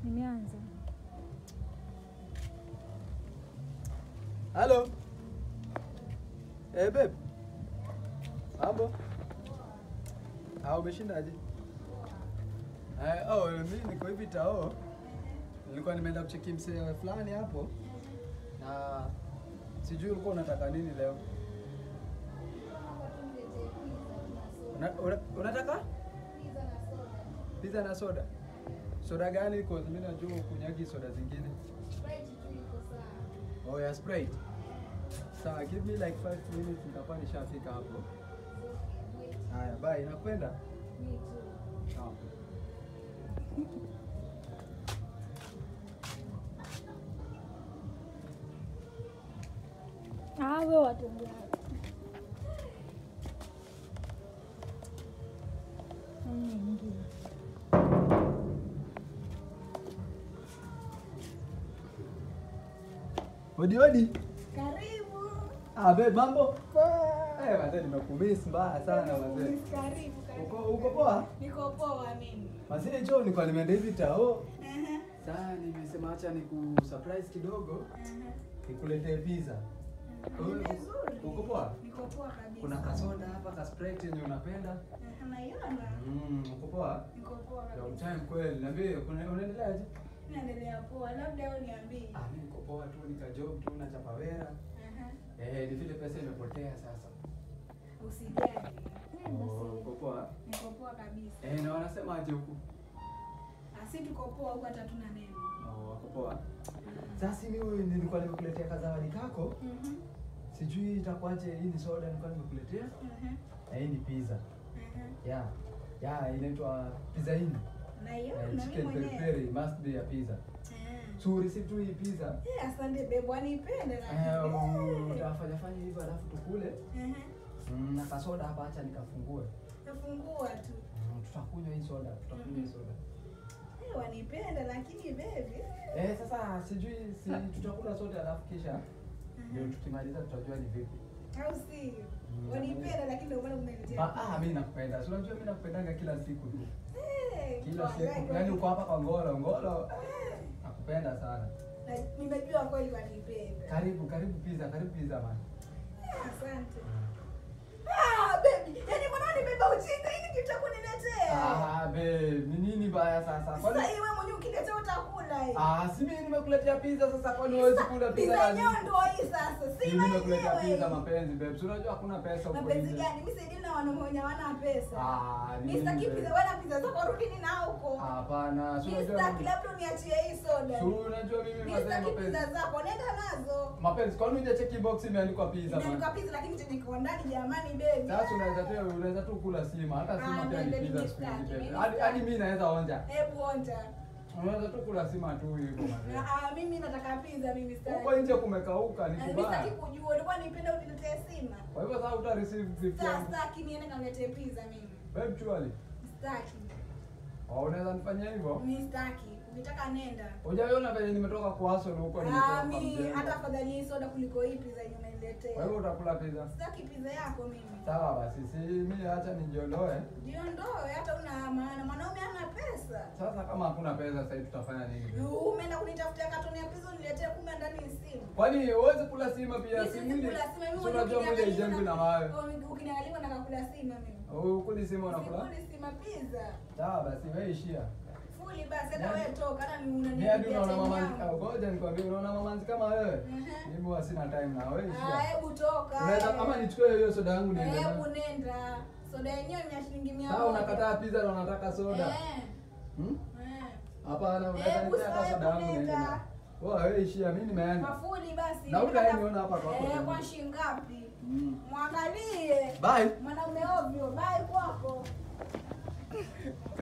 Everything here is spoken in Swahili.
Nimeanza. Halo. Eh, babe. Mambo? Ah, umeshindaje? Eh, oh, mimi niko hivi tao. Nilikuwa nimeenda kucheki msee fulani hapo. Na sijui ulikuwa unataka nini leo. Una, una, unataka? Pizza na soda. Soda gani? Kwa mimi najua kunyagi soda zingine. Oh, ya Sprite. Sawa, give me like 5 minutes nitakuwa nishafika hapo. Haya, bye. Nakupenda. Sawa. Ah, wewe watembea. Nyingine. Odi odi. Karibu. Ah, babe, mambo? Poa. Eh, wazee nimekumiss mbaya sana wazee. Karibu, karibu. Uko uko poa? Niko poa mimi. Wazee njoo nilikuwa nimeenda hivi tao. Ehe, Sasa nimesema acha niku surprise kidogo ehe. nikuletee pizza. Ni vizuri. Uko poa? Niko poa kabisa. Kuna kasoda hapa ka Sprite yenye unapenda? Ehe, naiona. Mm, uko poa? Niko poa Long kabisa. time kweli. Niambie, kuna unaendeleaje? Naendelea poa. Labda wewe niambie. Ah, mimi niko poa tu, nikajob tu na chapawera. Ehe. Eh, ni vile pesa imepotea sasa. Usijali. Oh, uko poa? Niko poa kabisa. Eh, na wanasema aje huku? Asi tuko poa huko hata tuna neno. Oh, wako poa. Sasa mimi nilikuwa nimekuletea kazawadi kako. Mhm. Sijui itakuwaje hii ni soda nilikuwa nimekuletea. Ehe. Na hii ni pizza. Ehe. Yeah. Yeah, inaitwa pizza in. Naiona Eh, mimi chicken peri mwenyewe. peri must be a pizza. Eh. So receive tu hii pizza. Eh, asante babe, wanipende Eh, lakini. utafanya fanya hivyo alafu tukule. Ehe. Mm, na kasoda hapa acha nikafungue. Nafungua tu. Mm, tutakunywa hii soda, tutakunywa hii soda. Eh, wanipenda lakini baby. Eh, sasa sijui si tutakula sote alafu kisha ndio tukimaliza tutajua ni vipi. Au si? Mm. Wanipenda lakini ndio maana umeniletea. Ah, ah mimi nakupenda. Si unajua mimi nakupendanga kila siku tu. Eh, Kila kwa- siku. kwa- Yaani uko hapa kwa Ngolo, Ngolo. Eh, Nakupenda sana. na nimejua kweli wanipenda. Karibu, karibu pizza, karibu pizza man. Eh, Asante. Ah, baby, yaani mbona nimebeba ujinga hili kitu cha kuniletea? Ah, babe, ni nini baya sasa? Kwani Sasa wewe mwenyewe ukiletea utakula hii. Ah, si mimi nimekuletea pizza sasa kwani huwezi kula pizza Pizza ya yenyewe nini? ndio hii sasa. Si Mimi nimekuletea wenyewe. pizza mapenzi babe. Si unajua hakuna pesa huko Mapenzi nje. gani? Mimi saidi na wanaume wenye hawana pesa. Ah, ni Mimi sitaki nini, pizza, babe? wewe na pizza zako rudi ni na huko. Hapana, si Mimi unajua sitaki, mimi- labda uniachie hii soda. si unajua mimi Mimi mazee sitaki mapenzi. pizza zako, nenda nazo. Mapenzi, kwani hujacheki box imeandikwa pizza Imeandikwa man? pizza lakini chenye kiko ndani jamani baby. Sasa unaweza tu unaweza tu kula sima, hata sima Ah, pia ni ndio, pizza mimi siku hizi sitaki, babe. mimi Hadi hadi sitaki. mimi naweza onja. Hebu onja. Unaweza tu kula sima tu hivyo mazee. Ah, mimi nataka pizza mimi sitaki. Huko nje kumekauka, ni Na Mimi sitaki kubaya. kujua, ulikuwa nipenda uniletee sima. Kwa hivyo sasa uta receive 50 Sasa yangu. sitaki niende kaniletee pizza mimi. Babe, chuali. Sitaki. Oh, unaweza nifanyia hivyo? Mimi sitaki. Ukitaka nenda. Hujaiona venye nimetoka kwa hustle huko nimetoka Ah, kwa mimi mjengo. hata afadhali hii soda kuliko hii pizza yenye Kwa umeniletea. hivyo utakula pizza. Sitaki pizza yako mimi. Sawa basi, si mimi acha nijiondoe. Jiondoe hata una maana. Mwanaume hana pesa. Sasa kama hakuna pesa sasa hivi tutafanya nini? Yu, Umeenda kunitafutia katoni ya pizza uniletee kumbe ndani ni simu. Kwani huwezi kula sima pia Mimi si siwezi mwili? kula sima, mimi Si mwenyewe unajua mwili ukiniangalia haijengwi na na- mawe. Oh, Ukiniangalia nataka kula sima mimi. Ukuli sima unakula? Sikuli sima pizza. Sawa basi wewe ishia. Fuli basi hata Yaani- wewe toka hata ni Mimi hadi unaniambia unaona time mamanzi, yangu. ah, ngoja nikwambie unaona mamanzi kama wewe. Mhm. Mimi huwa sina time na wewe Ah, ishia. hebu toka. Unaweza eh. kama nichukue hiyo soda yangu niende Hebu nayo. nenda. Soda yenyewe ni ya shilingi mia Sasa unakataa pizza na unataka soda. Eh. Hmm? Eh. Hapana, unaweza Hebu nipea hata sawa, soda yangu niende nenda. nayo. Wewe ishia, mimi nimeenda. Mafuli basi. Na utaniona hapa kwako Eh, tena. kwa shilingi ngapi? Mm. Mwangalie. Bye. Mwanaume ovyo, bye kwako.